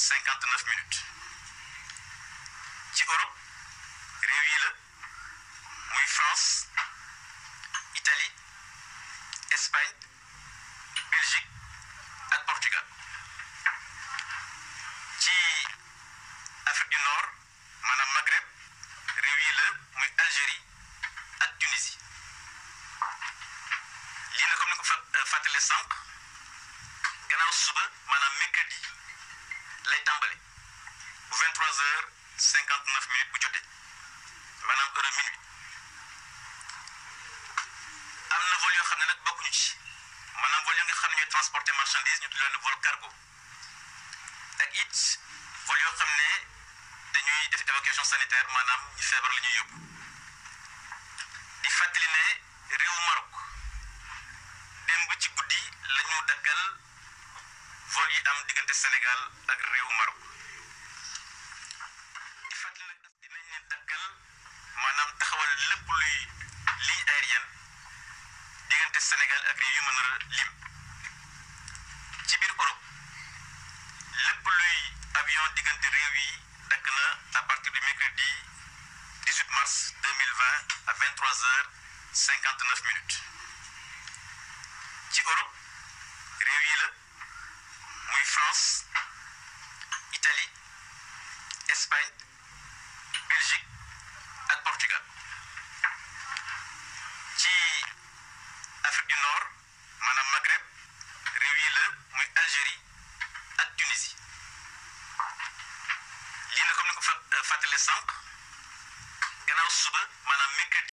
cinquante neuf minutes ci Europe réew yi la muy France Italie Espagne Belgique ak Portugal ci Afrique du Nord maanaam Maghreb réew yi la muy Algérie ak Tunisie lii na comme ni ko fa fàttale sànq gannaaw suba maanaam mercredi lay tàmbali bu 23 heures 59 minutes bu jotee maanaam heure minuit am na vol yoo xam ne nag bokkuñu ci maanaam vol yoo nga xam ne ñooy transporter marchandise ñu tudd leen vol cargo ak it vol yoo xam ne dañuy def évacuation sanitaire maanaam ñu feebar la ñuy yóbbu di fàttali ne réewu Maroc démb ci guddi la ñu dakkal vol yi am diggante Sénégal ak réewu Maroc di fàttali nag dinañ leen dakkal maanaam taxawal lépp luy ligne aérienne diggante Sénégal ak réew yu mën a lim ci biir Europe lépp luy avion diggante réew yi dakk na à partir du mercredi 18 mars 2020 à 23 heures 59 minutes ci Europe réew yi la muy France Italie Espagne Belgique ak Portugal ci Afrique du Nord maanaam Maghreb réew yi la muy Algérie ak Tunisie lii na comme ni ko fa fàttale sànq gannaaw suba maanaam mercredi